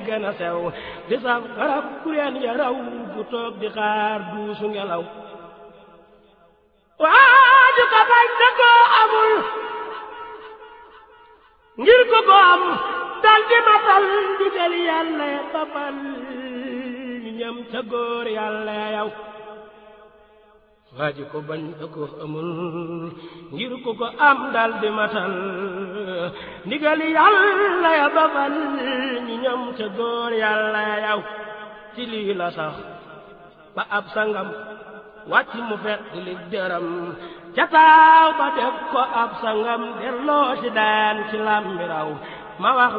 gën a sew di saf garab kureen ya raw bu toog di xaar duusu ngelaw waaju ko bañ te koo amul ngir ko ko am dal di matal digal yàlla ya babal ñam ca góor yàlla ya yow waaju ko bañ te koo amul ngir ko ko am dal di matal ndigal yàlla ya babal ñi ñam ca góor yàlla ya yow ci lii la sax ba ab sangam wàcc mu fet li dërëm ca taaw ba def ko ab sangam delloo ci daan ci làmbiraw ma wax